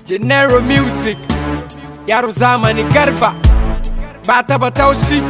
Gennaro Music, Yaro Zamani Garba, Bata Bataushi.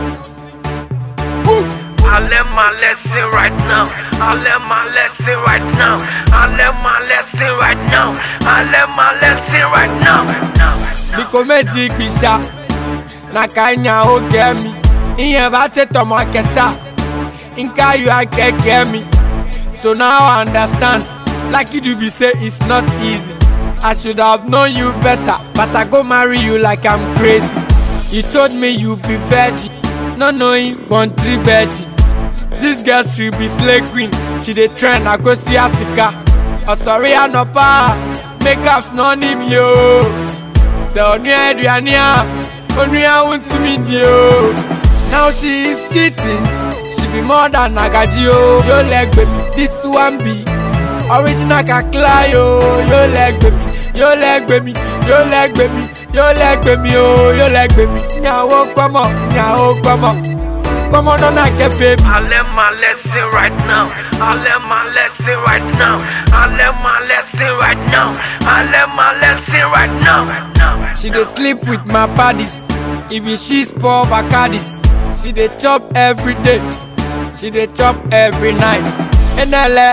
Woof. I learn my lesson right now. I learn my lesson right now. I learn my lesson right now. I learn my lesson right now. Biko méjì gbìṣà, na kanya ó gẹ̀ mi. Ìyẹn bá ṣe tọmọ kẹsà, nka yóò akẹ́kẹ́ mi. So now I understand, like you do be say it's not easy. I should have known you better, but I go marry you like I'm crazy. You told me you be virgin, not knowing born three virgin. This girl she be slay queen, she dey trend, I go see her sika. Ọ̀sọ̀rí ànọ́pá, make up no nim yo. Sẹ ọ̀nùyà ẹ̀dùyàní à, ọ̀nùyà ń tì mí di o. Now she is cheating, she be more than Nagaji o. Yóò lẹ́gbẹ̀ẹ́ mi, this one be original kakla yo. Yóò lẹ́gbẹ̀ẹ́ mi, yóò lẹ́gbẹ̀ẹ́ mi, yóò lẹ́gbẹ̀ẹ́ mi, yóò lẹ́gbẹ̀ẹ́ mi o. Yóò lẹ́gbẹ̀ẹ́ mi, nyàwó gbọ́mọ̀, nyàwó gbọ́mọ̀. Gbọ́mọdọ́ náà kẹfẹ́ mi. I learn my lesson right now. I learn my lesson right now. I learn my lesson right now. I learn my lesson right now. She dey sleep with my paddies. If be she spoil Bacardis. She dey chop every day. She dey chop every night. Enele.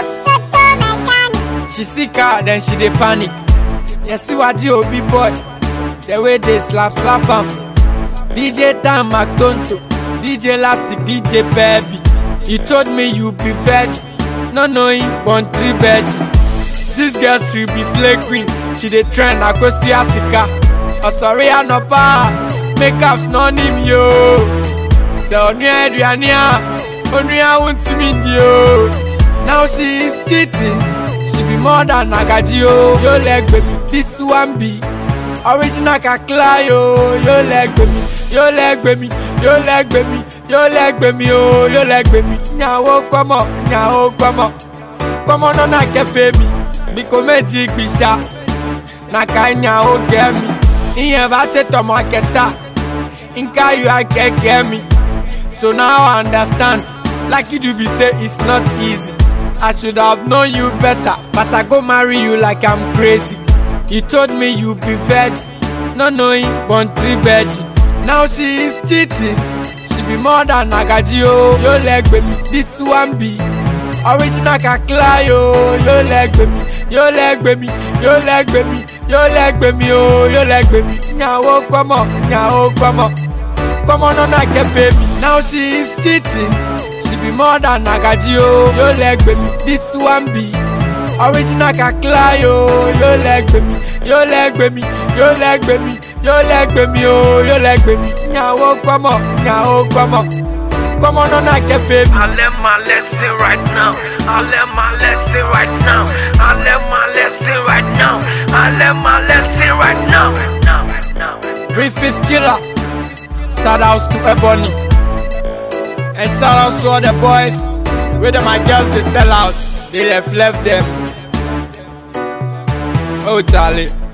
She sick her, then she dey panic. Yesiwadi Obi boy. The way they slap slap am. DJ Tam Mactonto. DJ Lastic, DJ Baby. You told me you be virgin. No knowing born three virgin. This girl she be slay queen. She dey trend, I go see her sika. Ọ̀sọ̀rí ànọ́pá, make up no nim yo. Sẹ ọ̀nùyà ẹ̀dùyàní à, ọ̀nùyà ń tì mí di o. Now she is cheating, she be more than Nagaji o. Yóò lẹ́gbẹ̀ẹ́ mi, this one be original kakla yo. Yóò lẹ́gbẹ̀ẹ́ mi, yóò lẹ́gbẹ̀ẹ́ mi, yóò lẹ́gbẹ̀ẹ́ mi, yóò lẹ́gbẹ̀ẹ́ mi o. Yóò lẹ́gbẹ̀ẹ́ mi, nyàwó gbọ́mọ̀, nyàwó gbọ́mọ̀. Gbọ́mọdọ́ náà kẹfẹ́ mi, biko méjì gbìṣà. na kanya ó gẹ̀ mi ìyẹn bá ṣe tọmọ kẹsà nka yóò akẹ́kẹ́ mi so now I understand like you do be say it's not easy I should have known you better but I go marry you like I'm crazy you told me you be virgin not knowing born three virgin now she is cheating she be more than Nagaji o yóò lẹ́gbẹ̀ẹ́ mi this one be original kakla yo yóò lẹ́gbẹ̀ẹ́ mi yóò lẹ́gbẹ̀ẹ́ mi yóò lẹ́gbẹ̀ẹ́ mi yóò lẹ́gbẹ̀ẹ́ mi o yóò lẹ́gbẹ̀ẹ́ mi nyàwó gbọ́mọ̀ nyàwó gbọ́mọ̀ gbọ́mọdọ́ náà kẹfẹ́ mi now she is cheating she be more than Nagaji o yóò lẹ́gbẹ̀ẹ́ mi this one be original kakla yo yóò lẹ́gbẹ̀ẹ́ mi yóò lẹ́gbẹ̀ẹ́ mi yóò lẹ́gbẹ̀ẹ́ mi yóò lẹ́gbẹ̀ẹ́ mi o yóò lẹ́gbẹ̀ẹ́ mi nyàwó gbọ́mọ̀ nyàwó gbọ́mọ̀ gbọ́mọdọ́ náà kẹfẹ́ mi. I learn my lesson right now. I learn my lesson right now. I learn my lesson right now. I learn my lesson right now. Briefest killer. Shout outs to Ebony. And shout outs to all the boys. Where them my girls they sell out. They left left them. Oh Charlie.